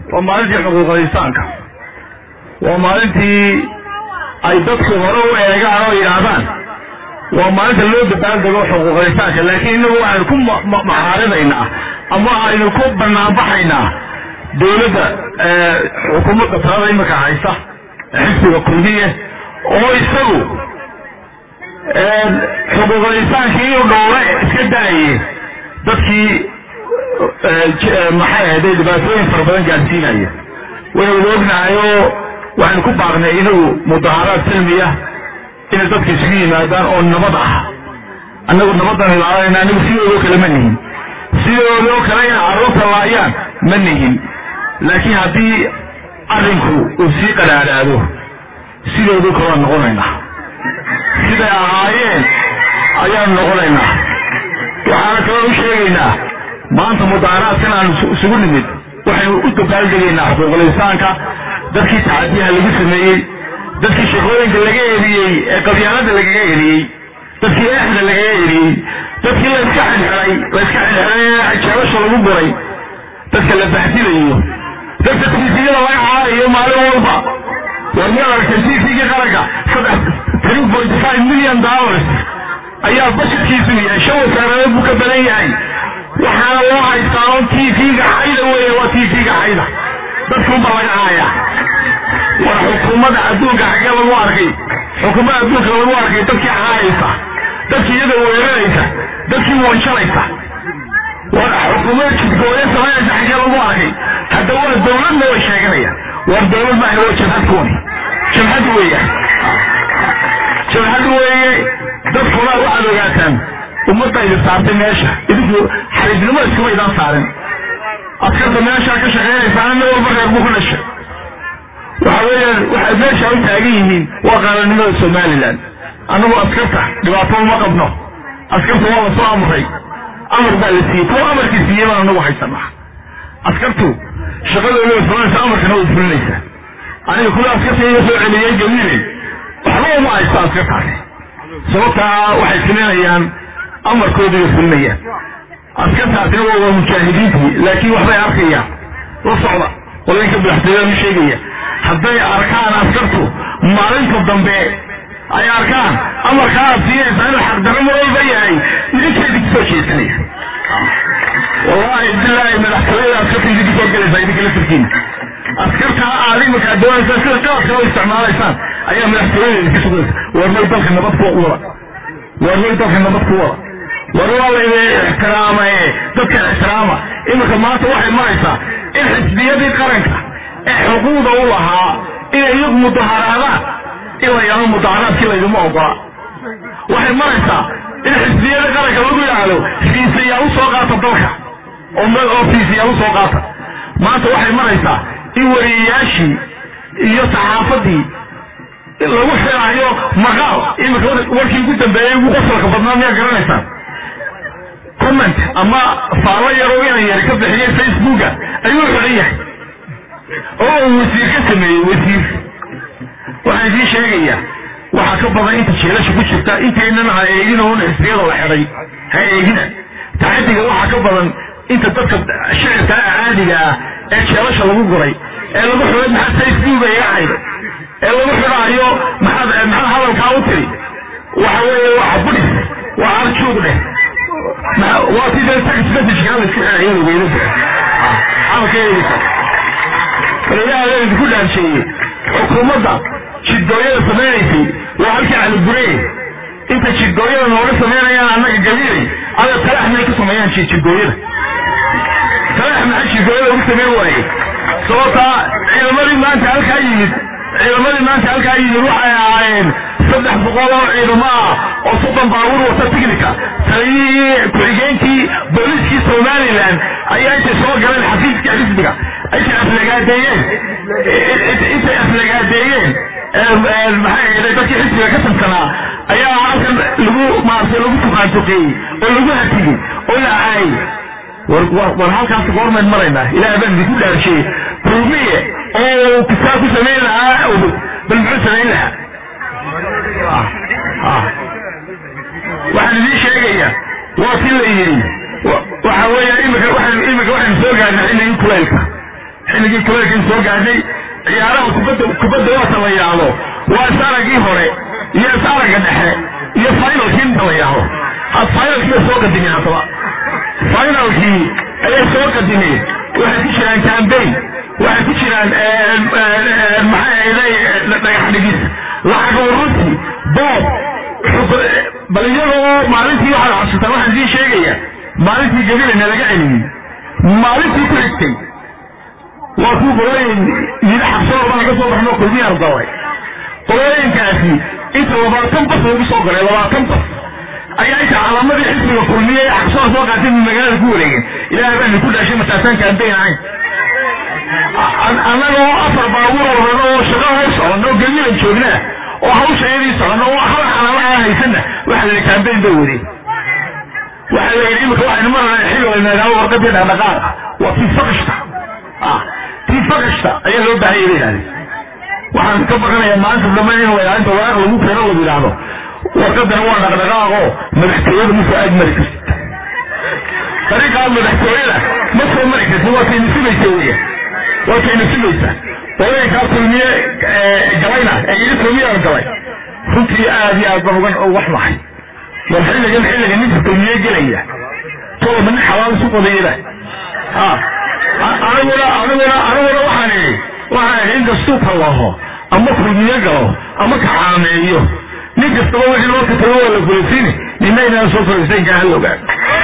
waa maalintii xuquuqal insaanka waa maalintii ay dadku hore u eegaan oo yidhaahdaan waa maalinta loo dabaaldego xuquuqal insaanka laakiin inagu waxaynu ku maxaarinaynaa ama aynu ku banaanbaxaynaa dawladda xukuumadda talada imika haysa xisbiga kulmiye oo isagu xuquuqal insaankii inuu dhowre iska daaye dadkii maxay ahday dhibaatooyin fara badan gaadsiinaya waynu ognahay oo waxaynu ku baaqnay inagu mudaharaad silmiya inay dadka isugu yimaadaan oo nabad ah annagu nabadan ilaalanayna anigu sidoodoo kale ma nihin sidoodoo kale inay carruurta laayaan ma nihin laakiin haddii arrinku uu sii qadhaadhaado sidoodoo kale waan noqonaynaa siday ahaayeen ayaanu noqonaynaa waxaana kaloo u sheegaynaa maanta mudaaharaadkan aanu isugu nimid waxaynu u dabaaldegaynaa xuquuqul insaanka dadkii tacadiyaha lagu sameeyey dadkii shaqooyinka laga eriyey ee qabyaalada lagaga eriyey dadkii eexda lagaga eriyey dadkii layska xilxiray layska xilxiray jeebasha lagu guray dadka la bahdilayo dadka tiifiyada laga caarayo maalin walba war miyaad aragtay tiifigii qaranka saddex three point five million dollars ayaa bashirkiisu yahay shan wasaaradeed buu ka badan yahay waxaana loo haystaa on tv-ga xayda weeye waa tv-ga xayda dadkunba laga caaya war xukuumadda adduunka xaggee lagu arkay xukuumadda adduunka lagu arkay dadkii caayaysa dadkii iyada weeraraysa dadkii wanjalaysa war xukuumadda jidgooya samaynaysa xaggee lagu arkay hadda waa dawladna way sheeganaya war dawlad maaha waa jabhad kuwani jabhad weeya jabhad weeye dadkuna waxaad ogaataan ummadda idin saartay meesha idinku xariifnimo iskuma idaan saarin askarta meeshaa ka shaqeynaysaa ina walba reer buu ku dhashay waxa weeyaan waxay meesha u taagan yihiin waa qaalanimada somalilan annagu askarta dhibaato uma qabno askarta waa lasoo amray amar baa la siiyey kuwa amarkii siiyey baan anagu haysanaa askartu shaqadooda way fulanaysa amarkana way fulinaysaa aniga kuwa askarta iga soo celiyey gabiley waxba uma haysto askartaasi sababtaa waxay fulinayaan amarkooda way fulinayaan askartaasina waa mujaahidiintii laakiin waxbay arkayaan la socda qolooyinka madaxtooyada ma sheegaya hadday arkaan askartu maalinta dambe ay arkaan amarkaa aad siinaysaa inuu xaqdarro mar walba yahay idinkeedi kusoo jeesanaya wallahi bilaahi madaxtooyada askarta idinka soo gelaysaa idinka lafirkiina askarta aad iminkaa doonaysaa sida qaadka u isticmaalaysaan ayaa madaxtooyada idinka sugaysa war may dalka nabad ku wada war may dalka nabad ku wada war waa layna ixtiraamaye dadka ixtiraama iminka maanta waxay maraysaa in xisbiyadii qaranka ee xuquuqda u lahaa inay iyagu mudaharaadaan in la yaro mudaharaadkii layduma ogola waxay maraysaa in xisbiyadii qaranka lagu yidhaahdo fiisayaa u soo qaata dalka oo fiisayaa u soo qaata maanta waxay maraysaa in wariyayaashii iyo saxaafadii lagu xiraayo maqaal iminka warkii ugu dambeeyey ugu qosalka badnaa miyaa garanaysaan comment ama faallo yaroo inan yari ka bixiyey facebooka ayuu xidhan yahay oo uu wasiir ka sameeyey wasiir waxaan idiin sheegayaa waxaa ka badan inta jeelasha ku jirta intaynan ha eegin oon xisbiyada la xidhay ha eegina taxadiga waxaa ka badan inta dadka shicirka caadiga ah ee jeelasha lagu guray ee lagu xidhay maxaa facebooka iga xayday ee lagu xidhaayo maxaad maxaad hadalkaa u tiri waxa weeye waa budhis waa arjuug dheh waa sidee text message kaa la isku xidhay iyada weynada xaalkeedisa ilaah idinku dhaansheeyey xukuumadda jidgooyada samaynaysay waa halkii calibure inta jidgooyada nooga samaynayaan annaga gabiilay ada talax may ka sameeyaan jidgooyada talax maxaa jidgooyada ugu samayn waaye sababtaa ciidamadii maanta halkaa yimid ciidamadii maanta halkaa yimid waxay ahaayeen saddex boqol oo ciidamo ah oo soddon baabuur wata tignika taliyihii ku-xigeenkii booliskii somalilan ayaa intay soo galeen xafiiska xisbiga intay aflagaadeeyeen intay aflagaadeeyeen maxay ahayd dadkii xisbiga ka tabsanaa ayaa halkan lagu maartay lagu tuqaantuqeeyey oo lagu hatigey oo la caayey war war halkaas goormayn maraynaa ilaah baan idinku dhaarshiyey rumiye oo kisaa ku samayn lahaa bal muxuu samayn lahaa waxaan idiin sheegayaa waa si la yidhi waxa weeya imika waxaan imika waxaynu soo gaarnay xilligii kulaylka xilligii kuleelkii soo gaadhay ciyaaraha kubadda kubadda waata la yidhaahdo waa isaragii hore iyo isaragga dhexe iyo finalkii inta la yidhaahdo had finalkii bay soo qadimeen haddaba finalkii ayay soo qadimeen waxay ku jiraan cambaign waxay ku jiraan maxay ahday dhagax dhigis lacag urusi boob bal iyagoo maalintii waxaad xasuutaan waxaan idiin sheegaya maalintii gabilana laga celiyey maalintii ku xigtay waa kuu qolooyin yidhi xabsado baan ka soo baxno kulmiyaan daway qolooyinkaasi inta labaatan bas lagu soo galay labaatan bas ayaa inta calaamadii xisbiga kulmiye ee xabsada soo qaatay magaalada ku wareegeen ilaahay baan ku dhaashay mataasaan kaambeyn ahayn annagoo afar baabuur wadano oo shaqo hor socono oo geliyan joognaa oo hawshayadii socono oo hal xalaala aan haysana waxa la kaambeyn bay wadeen waxa la yidhi imika waxaynu marana xilli nagaalo warqadii dhaqdhaqaaqa waa tii faqishta tii faqishta ayaa loo baahanya bay yidhahdeen waxaan ka baqanayaa maanta dambe in ilaalinta waraaq lagu keeno lagu yidhaahdo warqadana waa dhaqdhaqaaqo madaxtooyada ma soo aag mari kartid dariiqaa madaxtooyada ma soo mari kartid waa kayna simaysa weya waa kayna simaysa qolooyinkaa kulmiye galayna ee yidhi kulmiyaan galay runtii aad iyo aad baan ugan wax mahay war xilligan xilliga ninka kulmiye gelaya tolba nin xalaal isu qodayada aniguna aniguna aniguna waxaan idhi waxaan idhi in kastuu tallaho ama kulmiye galo ama kaxaameeyo nin kastaba wixii loo katalo waa la gulaysiini nina inaan soo fariisayn kaa hal ogaan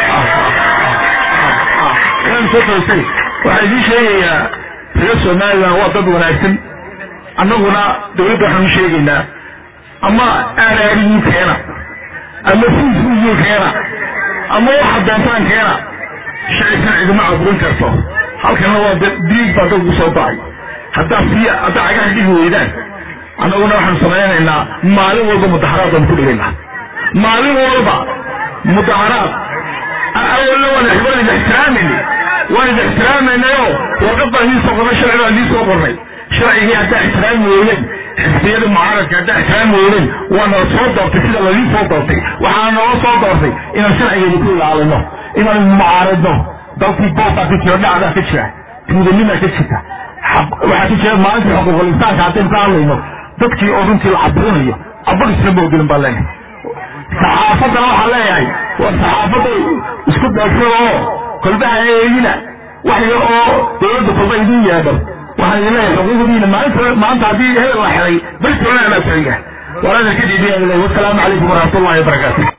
inaan soo fariisayn waxaan idiin sheegayaa reer somaliland waa dad wanaagsan annaguna dawladda waxaan u sheegaynaa ama aaraariyuu keena ama fuufuuyuu keena ama waxa doontaan keena shacibkan cidima caburin karto halkana waa diig baa dad ugu soo bacay haddaa sii haddaa cagaha dhigi weydaan annaguna waxaanu samaynaynaa maalin walba mudaharaad baanu ku dhigaynaa maalin walba mudaharaad awalna waan waan idi ixtiraamayna waan idi ixtiraamaynayo warqad baan idiin soo qornay sharci baan idiin soo qornay sharcigii haddaa ixtiraami weydeen xisbiyada mucaaradka haddaa ixtiraami weydeen waa nala soo doortay sida ladiin soo doortay waxaana nala soo doortay inaan sharcigeeda ku ilaalino inaan mucaaradno dalkii boobaa ka jira dhacdaa ka jira tuudanimaa ka jirta waxaa ka jira maalintii xuquuqul insaanka haddaynu ka hadlayno dadkii oo runtii la cabirinayo abadisna moodilin baa leenahay saxaafaddana waxaa leeyahay waa saxaafadda isku daafsada oo kolbaha eegina waxya oo dawladda kolba idin yeedhan waxaan idin leeyahay xuquuqdiina maalinta maanta haddii hebel la xiray beristoona anaa siciga walaada kadib wasalaamu calaykum waraxmatullahi wabarakaatu